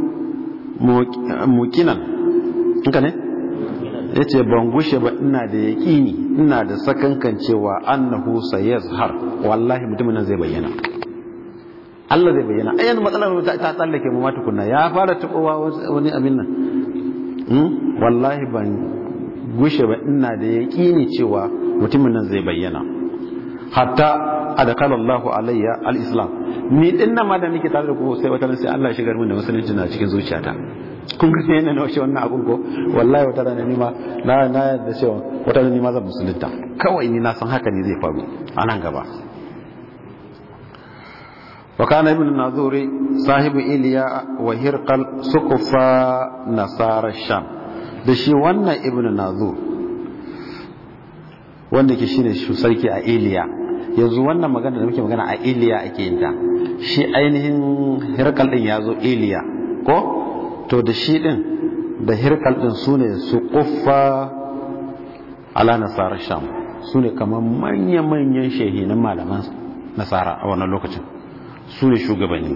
mukinan inka ne ya ce ban gushe ba ina da yaƙini ina da sakankan cewa annahu sayazhar wallahi mutumin nan zai bayyana Allah zai bayyana ayyan matsalar ta ta tsallake mu mata kunna ya fara tabowa wani abin nan wallahi ban gushe ba ina da yaƙini cewa mutumin nan zai bayyana hatta adakala Allahu alayya al-islam ni din nan ma da nake tare da ku sai wata sai Allah ya shigar min da musulunci na cikin zuciyata kun ga yana na washe wannan abun ko wallahi wata rana ni ma na na da cewa wata rana ni ma zan musulunta kawai ni na san haka ne zai faru a nan gaba wa kana ibn nazuri sahibu iliya wa hirqal sukufa nasara sham da shi wannan ibn nazur wanda ke shine sarki a iliya yanzu wannan magana da muke magana a iliya ake yin ta shi ainihin hirkal din ya zo iliya ko to da shi din da hirkal din su ne su kuffa ala nasarar sham su ne kamar manya-manyan shehinan malaman nasara a wannan lokacin su ne shugabanni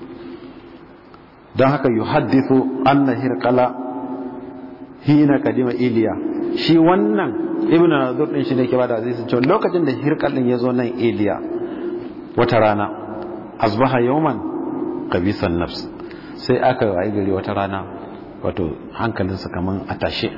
don haka yi haddithu anna hirkala hina kadima iliya shi wannan ibn nazur din shi ne ke bada zai cewa lokacin da hirkal din ya zo nan iliya wata rana asbaha yawman qabisan nafs sai aka wayi gari wata rana wato hankalinsa kaman a tashe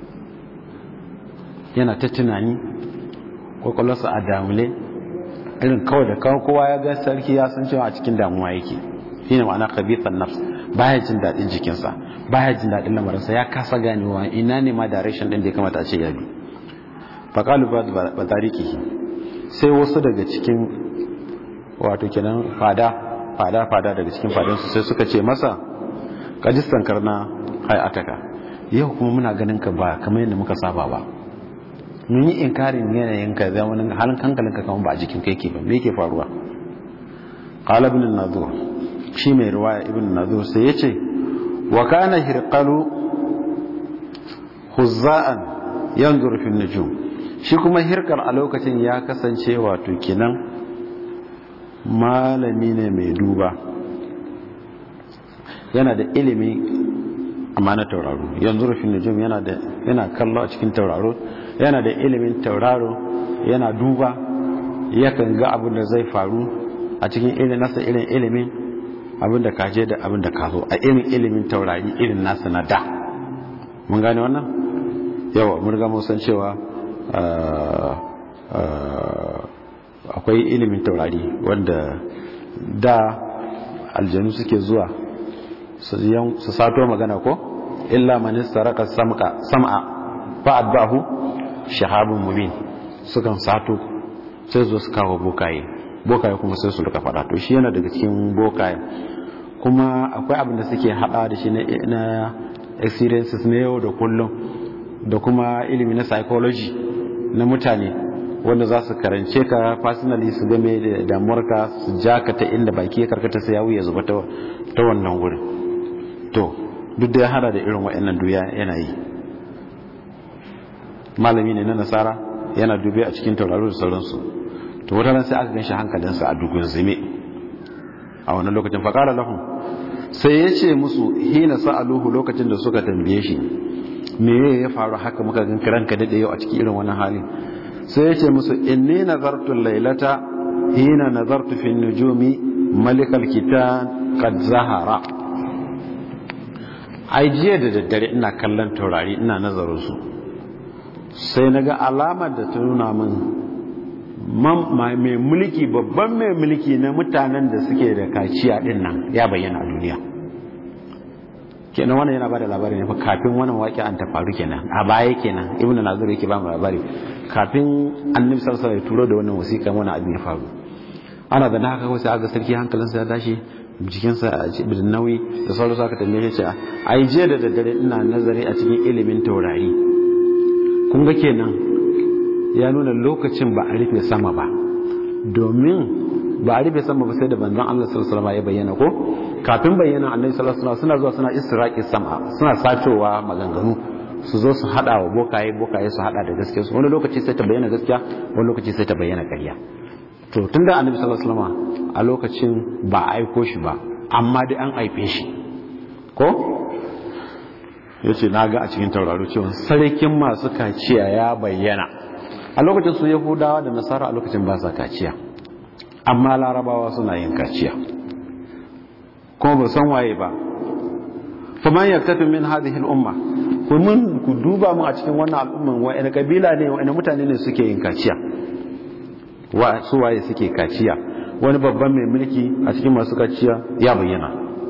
yana ta tunani kwakwalwarsa a damule irin kawai da kawai kowa ya ga sarki ya san cewa a cikin damuwa yake shine ma'ana qabisan nafs baya jin daɗin jikinsa baya jin daɗin lamarinsa ya kasa ganewa ina ne ma direction din da ya kamata a ce ya bi faƙalu ba tariki sai wasu daga cikin wato kenan fada fada fada daga cikin fadansu sai suka ce masa kajistan karna hayataka yau kuma muna ganin ka ba kamar yadda muka saba ba mun yi inkarin yanayin ka zamanin halin hankalinka kamar ba a jikin kai ke ba me yake faruwa qala ibn an-nadhur shi mai riwaya ibn an-nadhur sai yace wa kana hirqalu huzza'an yanzuru fi nujum shi kuma hirkar a lokacin ya kasance wato kinan malami ne mai duba yana da ilimi amma na tauraro yanzu rufin nujum yana da yana kallo a cikin tauraro yana da ilimin tauraro yana duba yakan ga abin da zai faru a cikin irin nasa irin ilimin abin da kaje da abin da ka zo a irin ilimin taurari irin nasa na da mun gane wannan yawa mun ga mun san cewa akwai ilimin taurari wanda da aljanu suke zuwa su sato magana ko illa man saraka sam'a fa'ad bahu shahabun mubin sukan sato sai zo su kawo bokaye bokaye kuma sai su rika fada to shi yana daga cikin bokaye kuma akwai abin da suke hada da shi na experiences na yau da kullum da kuma ilimi na psychology na mutane wanda za su karance ka personally su game da damuwarka su ja ka ta inda baki ya karkata sai ya wuya zuba ta wannan wurin to duk da ya hada da irin waɗannan duya yana yi malami ne na nasara yana dube a cikin tauraro da sauransu to wata ran sai aka ganshi hankalinsa a dugun zime a wannan lokacin faƙara lahun sai ya ce musu hina sa'aluhu lokacin da suka tambaye shi me ya faru haka muka gan kiranka daɗe yau a cikin irin wannan halin sai ya ce musu inni nazartu lailata hina nazartu fi nujumi malikal kitan qad zahara ai jiya da daddare ina kallon taurari ina nazarin su sai naga alamar da ta nuna min mai mulki babban mai mulki na mutanen da suke da kaciya din nan ya bayyana a duniya kenan wannan yana bada labari ne fa kafin wannan waƙi an ta faru kenan a baya kenan ibnu nazir yake ba mu labari kafin annabi sallallahu alaihi wasallam ya turo da wannan wasiƙa wannan abin ya faru ana da haka kawai sai aga sarki hankalinsa ya tashi jikinsa a da nauyi da sauran aka tambaye shi a yi jiya da daddare ina nazari a cikin ilimin taurari kun ga kenan ya nuna lokacin ba a rufe sama ba domin ba a rufe sama ba sai da banzan Allah sallallahu alaihi ya bayyana ko kafin bayyana annabi sallallahu alaihi suna zuwa suna istiraqi sama suna sacowa maganganu su zo su hada wa bokaye bokaye su hada da gaskiya wani lokaci sai ta bayyana gaskiya wani lokaci sai ta bayyana ƙarya to tun da annabi sallallahu alaihi wasallam a lokacin ba a aiko shi ba amma dai an aife shi ko yace na ga a cikin tauraro cewa sarkin masu kaciya ya bayyana a lokacin su yahudawa da nasara a lokacin ba sa kaciya amma larabawa suna yin kaciya kuma ba san waye ba faman yaktafi min hadhihi al-umma mun ku duba mu a cikin wannan al'umman wa'ina kabila ne wa'ina mutane ne suke yin kaciya wa su waye suke kaciya wani babban mai mulki a cikin masu kaciya ya bayyana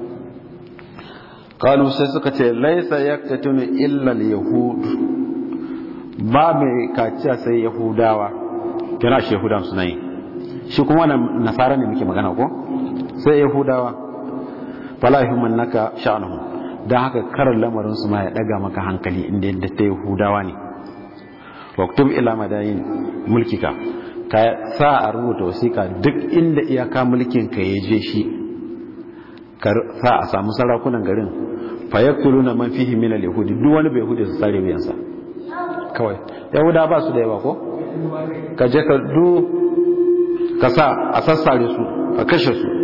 kalu sai suka ce laisa yaktatunu illa al-yahud ba mai kaciya sai yahudawa kina shi yahudan suna yi shi kuma wannan nasara ne muke magana ko sai yahudawa fala yuhmannaka sha'nuhum dan haka karar lamarin su ma ya daga maka hankali inda yadda ta yahudawa ne waktub ila madayin mulkika ka sa a rubuta wasiƙa duk inda iyaka mulkin ka ya je shi ka sa a samu sarakunan garin fa yaktuluna man fihi min al-yahudi duk wani bai yahudi su sare wuyansa kawai yahuda ba su da yawa ko ka je ka du ka sa a sassare su a kashe su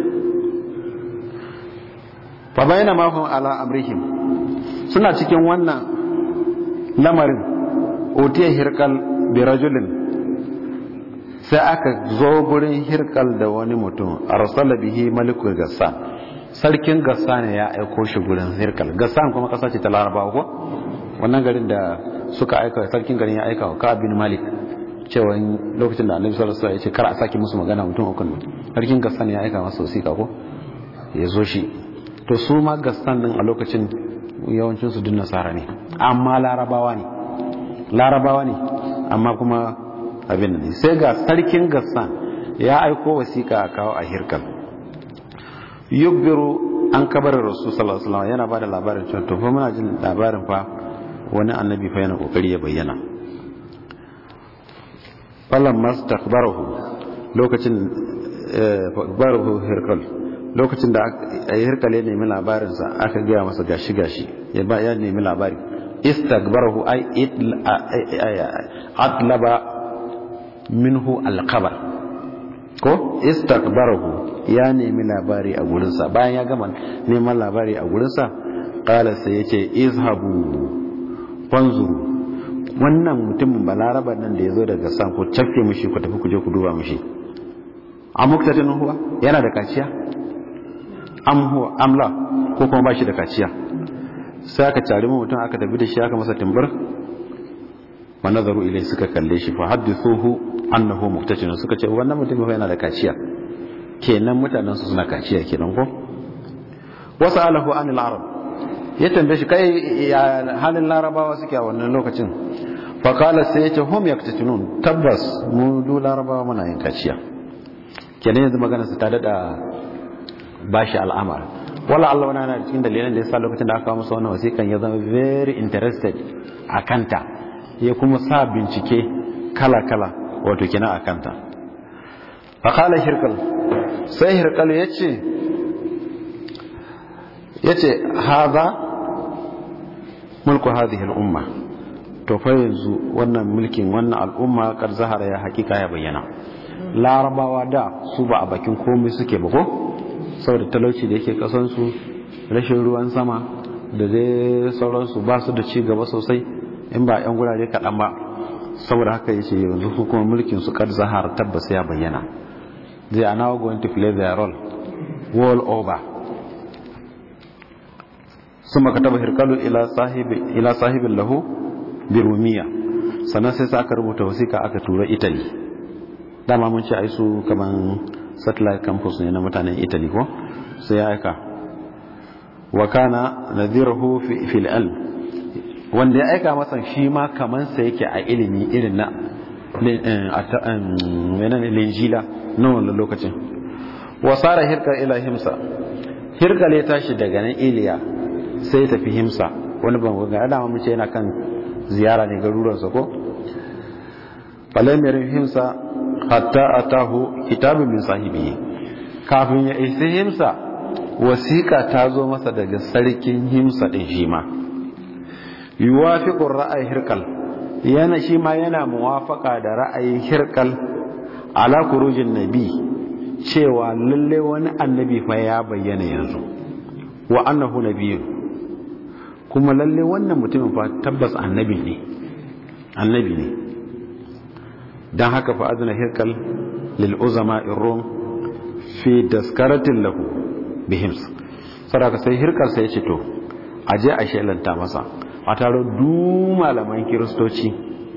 fa bayna ma hum ala amrihim suna cikin wannan lamarin utiya hirqal bi rajulin sai aka zo gurin hirkal da wani mutum arsala bihi malikul gassan sarkin gassan ya aiko shi gurin hirkal gassan kuma kasa ce ta larabawa ko wannan garin da suka aika sarkin garin ya aika wa ka bin malik cewa lokacin da annabi sallallahu alaihi wasallam ya ce kar a saki musu magana mutum uku sarkin gassan ya aika masa wasiƙa ko ya zo shi to su ma gassan din a lokacin yawancin su duk nasara ne amma larabawa ne larabawa ne amma kuma abin da sai ga sarkin gassan ya aiko wasiƙa a kawo a hirkal yubbiru an kabarin rasu sallallahu alaihi wasallam yana bada labarin cewa to fa muna jin labarin fa wani annabi fa yana kokari ya bayyana falan mastakbarahu lokacin fakbarahu hirkal lokacin da hirkal ya nemi labarinsa aka gaya masa gashi gashi ya ba ya nemi labari istakbarahu ay atlaba minhu alkabar ko istakbarahu ya nemi labari a gurinsa bayan ya gama neman labari a gurinsa kala sai ya ce izhabu fanzuru wannan mutumin balaraba nan da ya zo daga san ku cafke mushi ku tafi ku je ku duba mushi a muktatin huwa yana da kaciya am huwa amla ko kuma ba shi da kaciya sai aka cari mutum aka tafi da shi aka masa timbar wa nazaru ilai suka kalle shi fa haddithuhu annahu muktatin suka ce wannan mutum fa yana da kaciya kenan mutanen su suna kaciya kenan ko wasu alahu anil arab ya tambaye shi kai ya halin larabawa suke a wannan lokacin fa qala sai ya ce hum yaktatinun tabbas mu du larabawa muna yin kaciya kenan yanzu magana su ta dada bashi al'amar wala Allah wani na cikin dalilan da yasa lokacin da aka kawo masa wannan wasiƙan ya zama very interested a kanta ya kuma sa bincike kala-kala wato kina a kanta faƙala hirkal sai hirkal ya ce ya ce haza mulku hadhihi al'umma to fa yanzu wannan mulkin wannan al'umma kar zahara ya hakika ya bayyana larabawa da su ba a bakin komai suke ba ko saboda talauci da yake kasansu rashin ruwan sama da dai sauransu ba su da ci gaba sosai in ba 'yan gurare kaɗan ba saboda haka yace yanzu hukumar mulkin su kad zahar tabbas ya bayyana they are now going to play their role all over suma kataba hirkalu ila sahibi ila sahibin lahu bi rumiya sannan sai aka rubuta wasiƙa aka tura italy dama mun ce ai su kaman satellite campus ne na mutanen italy ko sai ya aika wa kana nadhirahu fi fil ilm wanda ya aika masa shi ma kaman sa yake a ilimi irin na menene linjila na wannan lokacin wa sara hirka ila himsa hirka ya tashi daga nan iliya sai ya tafi himsa wani ban ga dama mun ce yana kan ziyara ne garuruwansa ko falam yarin himsa hatta atahu kitabun min sahibihi kafin ya isa himsa wasiƙa ta zo masa daga sarkin himsa din shi ma yuwafiqu ra'ayi hirkal yana shi ma yana muwafaka da ra'ayin hirkal ala kurujin nabi cewa lalle wani annabi fa ya bayyana yanzu wa annahu nabiyyun kuma lalle wannan mutumin fa tabbas annabi ne annabi ne dan haka fa azna hirkal lil uzama rum fi daskaratin lahu bihims saraka sai hirkal sai ya ce to aje a shelanta masa a taro du malaman kiristoci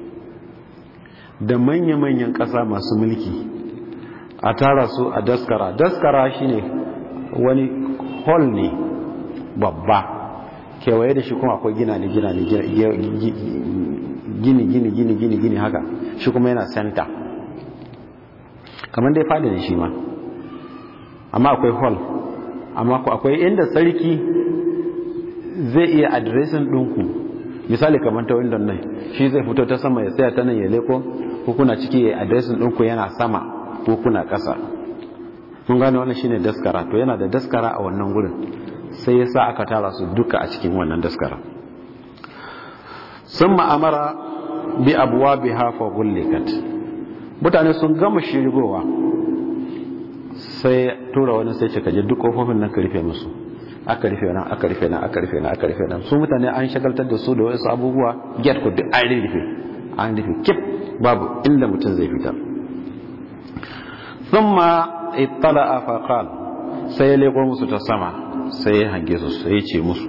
da manya-manyan ƙasa masu mulki a tara su a daskara daskara shine wani hall ne babba kewaye da shi kuma akwai gina ne gina ne gini gini gini gini gini haka shi kuma yana center kamar dai fada ne shi ma amma akwai hall amma akwai inda sarki zai iya adireshin ɗinku misali kamar ta windon nan shi zai fito ta sama ya tsaya ta nan ya leko ko kuna ciki ya adireshin ɗinku yana sama ko kuna ƙasa mun gane wannan shine daskara to yana da daskara a wannan gurin sai ya sa aka tara su duka a cikin wannan daskara sun ma'amara bi abuwa bi hafa gullikat mutane sun gama shirgowa sai tura wani sai cika je duk kofofin nan ka rufe musu aka rufe nan aka rufe nan aka rufe nan aka rufe nan su mutane an shagaltar da su da wasu abubuwa get ku duk an rufe an rufe kif babu inda mutum zai fita thumma ittala fa qal sai ya leko musu ta sama sai ya hange su sai ya ce musu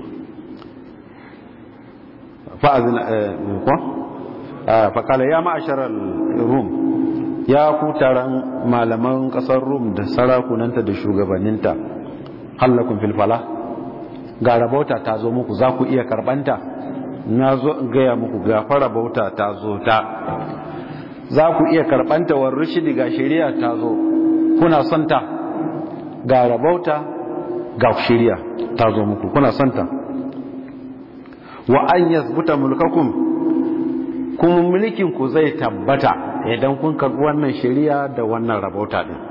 fa azna ko fa qala ya ma'ashara rum ya ku taron malaman kasar rum da sarakunanta da shugabanninta hallakun filfala ga rabauta ta zo muku za ku iya karbanta na zo in gaya muku gafara bauta ta zo ta za ku iya karbanta wa rushidi ga shari'a ta zo kuna son ta ga rabauta ga shari'a ta zo muku kuna son ta wa an yasbuta mulkakum kuma mulkin ku zai tabbata idan kun karbi wannan shari'a da wannan rabauta din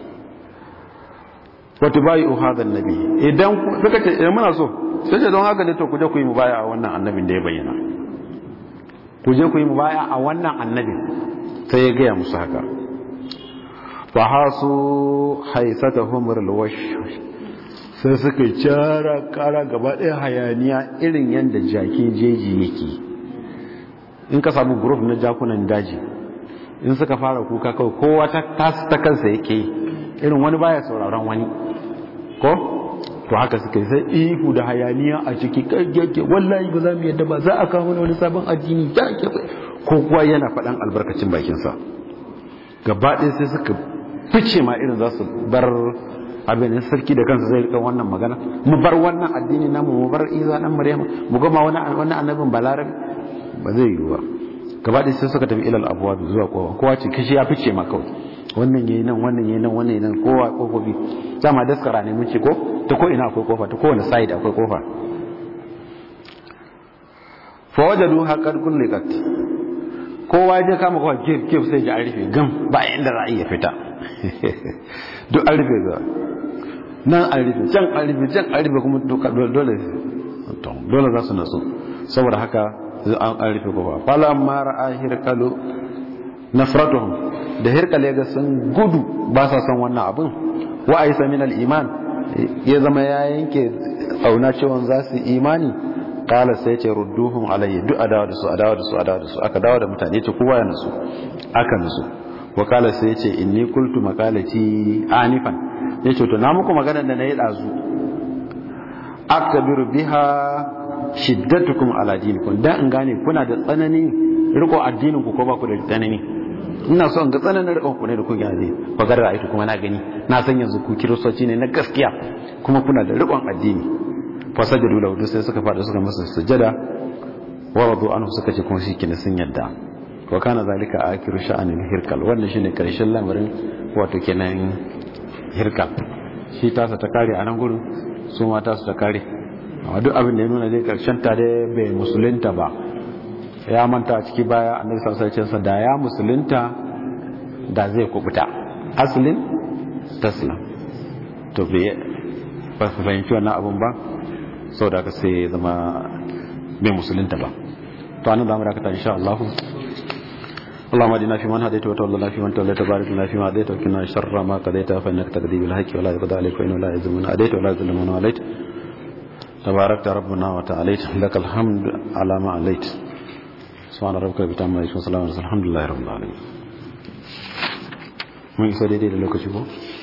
wata bayi uhadan nabi idan suka ce idan muna so sai ce don haka ne to ku je ku yi mubaya a wannan annabin da ya bayyana ku je ku yi mubaya a wannan annabin sai ya gaya musu haka fa hasu haisatahum alwash sai suka cara kara gaba ɗaya hayaniya irin yadda jakin jeji yake in ka samu group na jakunan daji in suka fara kuka kawai kowa ta kansa yake irin wani baya sauraron wani ko to haka suka yi sai ihu da hayaniya a ciki kaggake wallahi ba za mu yadda ba za a kawo wani sabon addini ya ke ko kuwa yana faɗan albarkacin bakinsa gaba ɗaya sai suka fice ma irin za su bar abin sarki da kansa zai rika wannan magana mu bar wannan addini namu mu bar isa dan maryama mu gama wani annabin balarabi ba zai yiwu ba gaba ɗaya sai suka tafi ilal abuwa zuwa kowa kowa ce kashi ya fice ma kawai wannan yayi nan wannan yayi nan wannan yayi nan kowa kofofi dama daskara ne mun ce ko ta ko ina akwai kofa ta kowane side akwai kofa fa wajadu haqqad kullikat kowa je kama kowa kif kif sai ji an rufe gam ba inda za a iya fita duk an rufe ga nan an rufe can an rufe can an rufe kuma dole dole za su nasu saboda haka an rufe kofa falamma ra'a hirqalu nafratuhum da hirkale ga sun gudu ba sa son wannan abin wa aisa min al-iman ya zama ya yanke auna cewa za su imani kala sai ce rudduhum alayhi duk adawa da su adawa da su adawa da su aka dawo da mutane ce kowa ya nasu aka nasu wa kala sai ce inni qultu maqalati anifan yace to na muku magana da nayi dazu aktabiru biha shiddatukum ala dinikum dan in gane kuna da tsanani riko addinin ku ko ba ku da tsanani ina so in ga tsananin rikon ku ne da kun gane bagar ra'aytu kuma na gani na san yanzu ku kiristoci ne na gaskiya kuma kuna da rikon addini fasajadu lahu sai suka fada suka masa sujada wa radu anhu suka ce kuma shikenan sun yadda wa kana zalika akiru sha'anin hirkal wannan shine karshen lamarin wato kenan hirkal shi tasa ta kare a nan gurin su ma tasu ta kare amma duk abin da ya nuna dai karshen ta dai bai musulunta ba ya manta a ciki baya annabi sallallahu alaihi wasallam da ya musulunta da zai kubuta aslin taslam to bai ba su fahimci wannan abun ba sau da aka sai zama bai musulunta ba to anan zamu dakata insha Allah اللهم اهدنا فيمن هديت وتولنا فيمن توليت وبارك لنا فيما هديت وقنا شر ما قضيت فانك تقضي بالحق ولا يقضى عليك وانه لا يذل من هديت ولا يذل من واليت تباركت ربنا وتعاليت لك الحمد على ما عليت سبحان ربك رب العزه وسلام الحمد لله رب العالمين mun isa daidai da lokaci ko